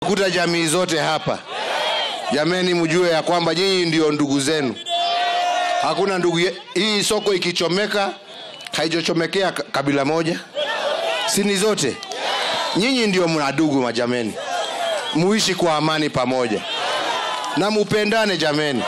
kuta jamii zote hapa. Jameni, mjue ya kwamba nyinyi ndio ndugu zenu. Hakuna ndugu ye... hii soko ikichomeka haijochomekea ka- kabila moja, sini zote. Nyinyi ndio mna ndugu majameni, muishi kwa amani pamoja na mupendane jameni.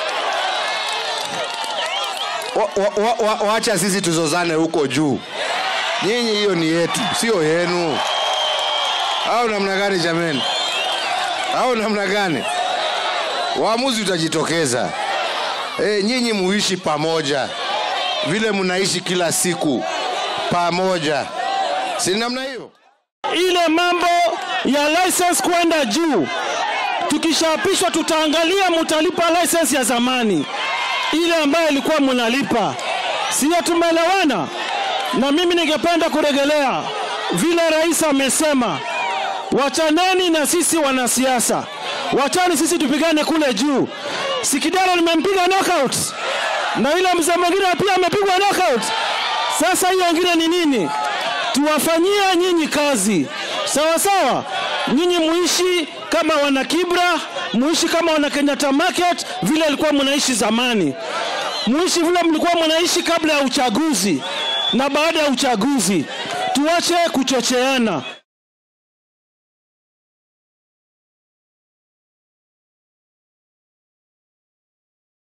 Wa- wa- wa- wa- Wacha sisi tuzozane huko juu. Nyinyi hiyo ni yetu, sio yenu. Au namna gani jameni? Au namna gani? Waamuzi utajitokeza. E, nyinyi muishi pamoja vile mnaishi kila siku pamoja, si namna hiyo? ile mambo ya license kwenda juu. Tukishaapishwa tutaangalia mutalipa license ya zamani ile ambayo ilikuwa mnalipa, siyo? Tumeelewana? Na mimi ningependa kuregelea vile rais amesema, wachaneni na sisi wanasiasa, wachani sisi tupigane kule juu. Sikidara nimempiga knockout na yule mzee mwingine pia amepigwa knockout. Sasa hiyo ingine ni nini? tuwafanyie nyinyi kazi sawa sawa. Nyinyi muishi kama wana Kibra, muishi kama wana Kenyatta Market vile ilikuwa mnaishi zamani, muishi vile mlikuwa mnaishi kabla ya uchaguzi na baada ya uchaguzi. Tuache kuchocheana.